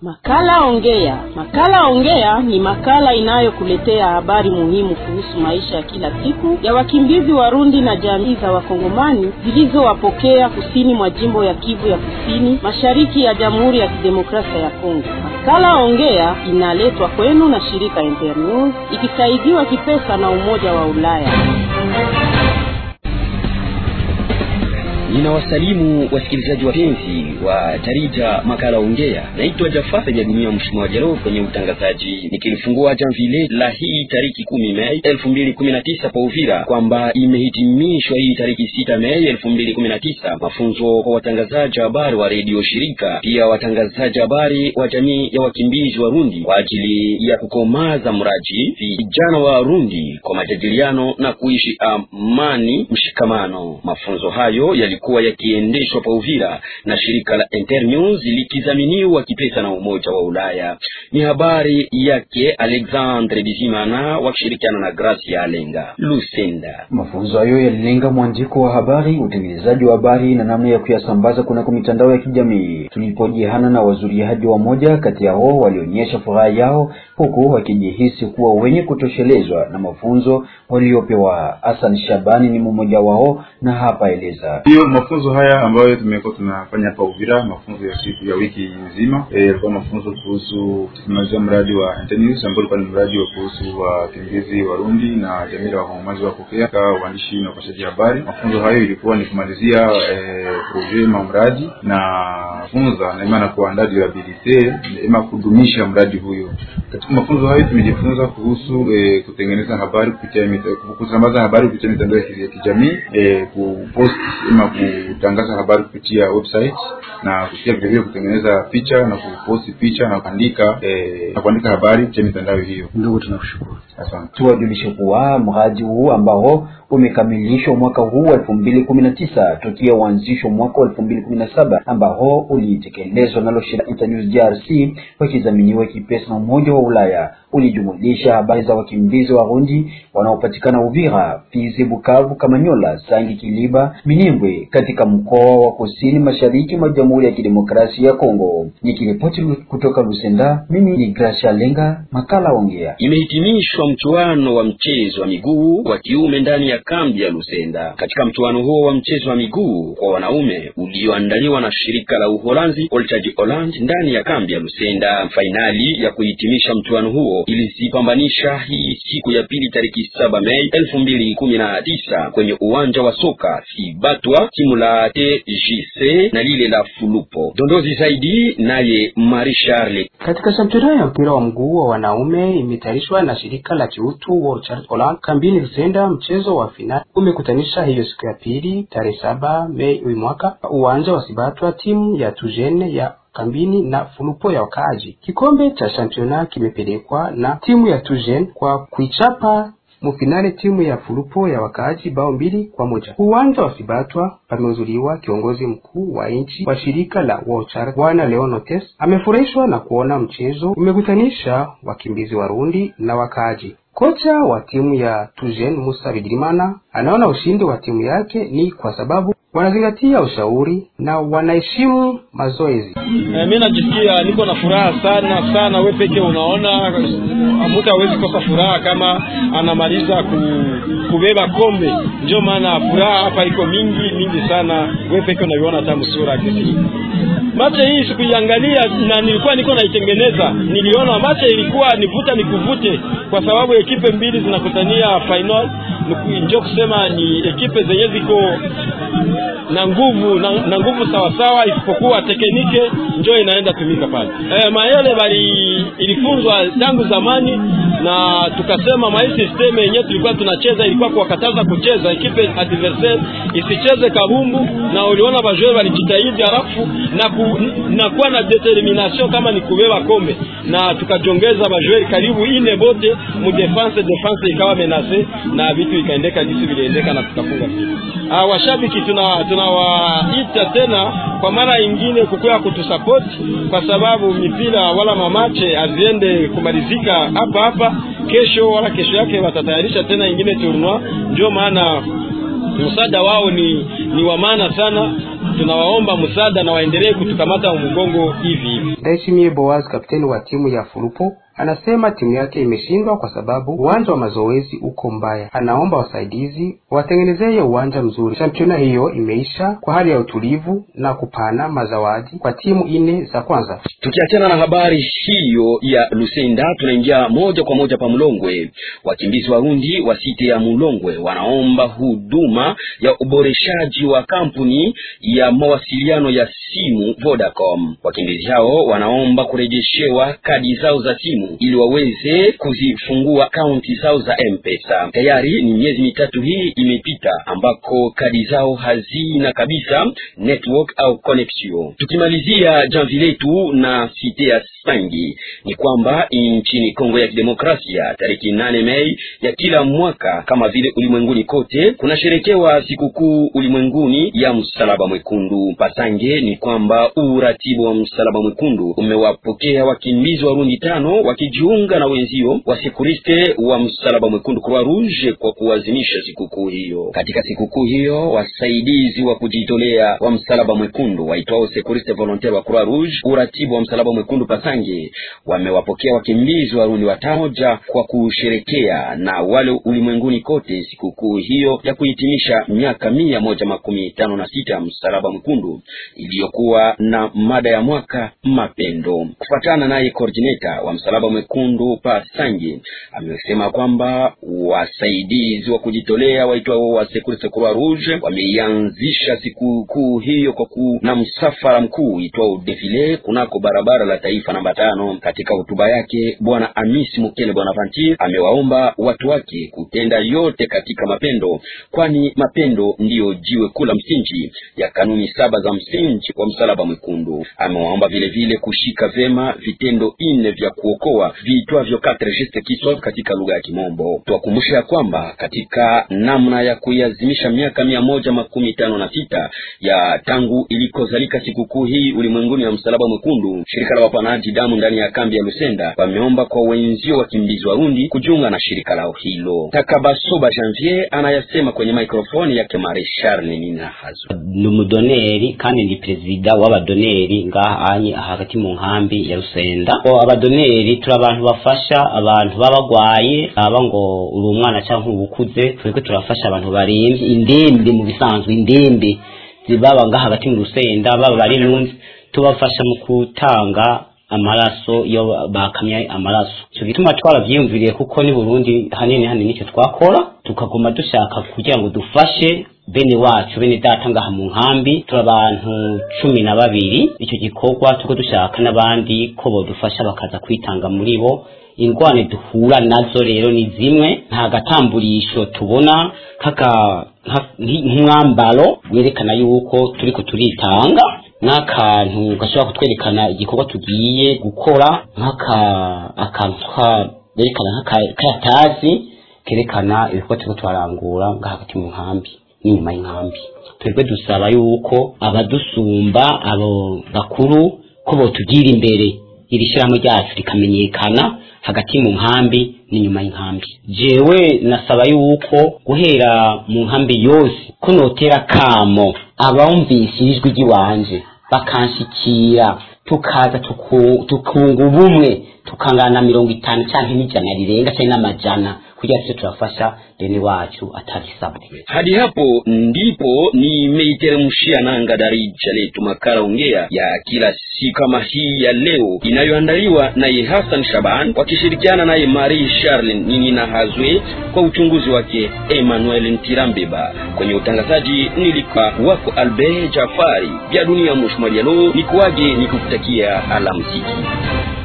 Makala Ongea. Makala Ongea ni makala inayokuletea habari muhimu kuhusu maisha ya kila siku ya wakimbizi Warundi na jamii za Wakongomani zilizowapokea kusini mwa jimbo ya Kivu ya Kusini, mashariki ya Jamhuri ya Kidemokrasia ya Kongo. Makala Ongea inaletwa kwenu na shirika Internews ikisaidiwa kipesa na Umoja wa Ulaya. Ninawasalimu wasikilizaji wapenzi wa jarida makala ongea. Naitwa Jafar Jadimia Mshimwa Jalo kwenye utangazaji, nikilifungua jamvile la hii tariki kumi Mei elfu mbili kumi na tisa pa Uvira kwamba imehitimishwa hii tariki sita Mei elfu mbili kumi na tisa mafunzo kwa watangazaji habari wa redio shirika, pia watangazaji habari wa jamii ya wakimbizi Warundi kwa ajili ya kukomaza mraji vijana wa Warundi kwa majadiliano na kuishi amani mshikamano. Mafunzo hayo yali kuwa yakiendeshwa pa Uvira na shirika la Internews likizaminiwa kipesa na Umoja wa Ulaya. Ni habari yake Alexandre Bizimana wakishirikiana na Gracia Alenga Lusenda. Mafunzo hayo yalilenga mwandiko wa habari, utengenezaji wa habari na namna ya kuyasambaza kunako mitandao ya kijamii. Tulipojihana na wazuriaji wa moja kati yao walionyesha furaha yao huku wakijihisi kuwa wenye kutoshelezwa na mafunzo waliopewa. Hassan Shabani ni mmoja wao na hapa eleza hiyo mafunzo haya ambayo tumekuwa tunafanya hapa Uvira, mafunzo ya siku ya wiki nzima, yalikuwa e, mafunzo kuhusu teknolojia, mradi wa Internews ambao ulikuwa ni mradi wa kuhusu wakimbizi Warundi na jamii ya wakongomani wapokea kwa waandishi na upashaji habari. Mafunzo hayo ilikuwa ni kumalizia e, projet ma mradi na funza na ima na kuandaa durabilite ima kudumisha mradi huyo. Katika mafunzo hayo tumejifunza kuhusu e, kutengeneza habari kupitia kusambaza habari kupitia mitandao ya kijamii e, kupost ima kutangaza habari kupitia website na kupitia vile vile kutengeneza picha na kuposti picha na kuandika eh, na kuandika habari kupitia mitandao hiyo. Ndugu, tunakushukuru. Asante. Tuwajulishe kuwa mradi huu ambao umekamilishwa mwaka huu elfu mbili kumi na tisa tokea uanzishwa mwaka wa elfu mbili kumi na saba ambao ulitekelezwa nalo shirika Internews DRC wakidhaminiwa kipesa na Umoja wa Ulaya ulijumulisha habari za wakimbizi Warundi wanaopatikana Uvira, Fizi, Bukavu, Kamanyola, Sangi, Kiliba, Minembwe katika mkoa wa kusini mashariki mwa Jamhuri ya Kidemokrasia ya Kongo. Nikiripoti kutoka Lusenda, mimi ni Gracia Lenga, makala ongea. Imehitimishwa mchuano wa mchezo wa miguu wa kiume ndani ya kambi ya Lusenda. Katika mchuano huo wa mchezo wa miguu kwa wanaume ulioandaliwa na shirika la Uholanzi Olchaji Holland ndani ya kambi ya Lusenda, fainali ya kuhitimisha mchuano huo ilizipambanisha hii siku ya pili tariki saba Mei elfu mbili kumi na tisa kwenye uwanja wa soka Sibatwa, timu la TJC na lile la Fulupo. Dondozi zaidi naye Marie Charles. Katika championa ya mpira wa mguu wa wanaume imetayarishwa na shirika la kiutu World Charity Holland kambini Lusenda. Mchezo wa finali umekutanisha hiyo siku ya pili tarehe saba Mei uyu mwaka uwanja wa Sibatwa, timu ya Tujene ya kambini na Fulupo ya wakaaji. Kikombe cha championa kimepelekwa na timu ya Tujen kwa kuichapa mufinale timu ya Fulupo ya wakaaji bao mbili kwa moja. Uwanja wa Sibatwa pamehudhuriwa kiongozi mkuu wa nchi wa shirika la World Charity Bwana Leonotes amefurahishwa na kuona mchezo umekutanisha wakimbizi Warundi na wakaaji. Kocha wa timu ya Tujen Musa Bigirimana anaona ushindi wa timu yake ni kwa sababu wanazingatia ushauri na wanaheshimu mazoezi. E, mi najisikia niko na furaha sana sana. We peke unaona, mtu hawezi kosa furaha kama anamaliza ku, kubeba kombe. Ndio maana furaha hapa iko mingi mingi sana. We peke unaiona hata sura kesi mache hii sikuiangalia na nilikuwa niko naitengeneza, niliona mache ilikuwa nivuta nikuvute, kwa sababu ekipe mbili zinakutania final. Njo kusema ni ekipe zenye ziko na nguvu na, na nguvu sawasawa, isipokuwa teknike njo inaenda tumika pale. E, mayele bali ilifunzwa tangu zamani, na tukasema mai system yenyewe tulikuwa tunacheza ilikuwa kuwakataza kucheza ekipe adversaire isicheze kabumbu, na uliona bajue walijitahidi halafu na, ku, na kuwa na determination kama ni kubeba kombe, na tukajongeza bajue karibu ine bote mu defense defense ikawa menase na vitu ikaendeka jinsi viliendeka na tukafunga kitu. Ah, washabiki tuna tunawaita tena kwa mara ingine kukuya kutusapoti, kwa sababu mipira wala mamache aziende kumalizika hapa hapa kesho wala kesho yake watatayarisha tena ingine tournoi. Ndio maana msaada wao ni, ni wa maana sana tunawaomba msaada na waendelee kutukamata mgongo hivi hivi. Ndayishimiye Boaz, kapteni wa timu ya Fulupo, anasema timu yake imeshindwa kwa sababu uwanja wa mazoezi uko mbaya. Anaomba wasaidizi watengenezeye uwanja mzuri. Championa hiyo imeisha kwa hali ya utulivu na kupana mazawadi kwa timu ine za kwanza. Tukiachana na habari hiyo ya Lusenda, tunaingia moja kwa moja pa Mulongwe. Wakimbizi Warundi wa site ya Mulongwe wanaomba huduma ya uboreshaji wa kampuni ya mawasiliano ya simu Vodacom. Wakimbizi hao wanaomba kurejeshewa kadi zao za simu ili waweze kuzifungua akaunti zao za M-Pesa. Tayari ni miezi mitatu hii imepita ambako kadi zao hazina kabisa network au connection. Tukimalizia jamvi letu na site ya Sangi ni kwamba nchini Kongo ya Kidemokrasia tariki nane Mei ya kila mwaka kama vile ulimwenguni kote kunasherekewa sikukuu ulimwenguni ya msalaba mwekundu. Pasange ni kwamba uratibu wa msalaba mwekundu umewapokea wakimbizi Warundi tano wakijiunga na wenzio wasekuriste wa msalaba mwekundu Croix Rouge kwa kuazimisha sikukuu hiyo. Katika sikukuu hiyo wasaidizi wa kujitolea wa msalaba mwekundu waitwao sekuriste volontaire wa Croix Rouge uratibu wa msalaba mwekundu Pasange wamewapokea wakimbizi Warundi watamoja kwa kusherekea na wale ulimwenguni kote sikukuu hiyo ya kuhitimisha miaka mia moja makumi tano na sita msalaba mwekundu iliyokuwa na mada ya mwaka mapendo. Kufuatana naye coordinator wa msalaba mwekundu Pasange amesema kwamba wasaidizi wa kujitolea waitwao wa Secours Croix Rouge wameianzisha sikukuu hiyo kwa kuna msafara mkuu itwao defile kunako barabara la taifa namba tano. Katika hotuba yake Bwana Amisi Mukele Bonaventure amewaomba watu wake kutenda yote katika mapendo, kwani mapendo ndiyo jiwe kula msingi ya kanuni saba za msingi wa msalaba mwekundu. Amewaomba vile vile kushika vema vitendo ine vya kuokoa viitwavyo quatre gestes qui sauvent katika lugha ya Kimombo. Tuwakumbusha ya kwamba katika namna ya kuiazimisha miaka mia moja makumi tano na sita ya tangu ilikozalika sikukuu hii ulimwenguni ya msalaba mwekundu, shirika la wapanaji damu ndani ya kambi ya Lusenda wameomba kwa wenzio wakimbizi Warundi kujiunga na shirika lao hilo. Takabasoba Janvier anayasema kwenye mikrofoni yake Mare Charles Ninahazo. ni umudoneri kandi ndi perezida w'abadoneri ngaha anye hagati mu nkambi ya Rusenda ko abadoneri turi abantu bafasha abantu baba bagwaye aba ngo uri umwana cyangwa ubukuze twebwe turafasha abantu barembye indembe mu bisanzwe indembe zibaba ngaha hagati mu Rusenda baba bari numve tubafasha mu gutanga amaraso iyo bakamye amaraso icyo gituma twarabyiyumviriye kuko ni Burundi hanini hanini nicyo twakora tukaguma dushaka kugira ngo dufashe bene wacu bene data ngaha mu nkambi turi abantu cumi na babiri icyo gikorwa tuko dushaka n'abandi ko bodufasha bakaza kwitanga muri bo ingwane duhura nazo rero ni zimwe nta gatamburisho tubona kaka nk'umwambaro werekana yuko turiko turitanga n'akantu gashobora kutwerekana igikorwa tugiye gukora nk'aka akantu kerekana nk'akayatazi kerekana ibikorwa turiko turarangura nga hagati mu nkambi n'inyuma y'inkambi twebwe dusaba yuko abadusumba abo bakuru ko botugira imbere iri shyirahamwe ryacu rikamenyekana hagati mu nkambi n'inyuma y'inkambi jewe nasaba yuko guhera mu nkambi yose ko notera kamo abumvise ijwi ry'iwanje bakanshikira tukaza tukunga ubumwe tukangana mirongo itanu cyangwa n'ijana rirenga cyangwa n'amajana kugira tuce turafasha deni wacu atarisabwe. Hadi hapo ndipo nimeiteremshia nanga darija letu makala ongea ya kila siku kama hii ya leo inayoandaliwa naye Hassan Shaban wakishirikiana naye Marie Charles Ninina Hazwe kwa uchunguzi wake Emmanuel Ntirambeba. Kwenye utangazaji nilikuwa wako Albert Jafari vya dunia Mushmaliano, nikuaje nikukutakia alamsiki.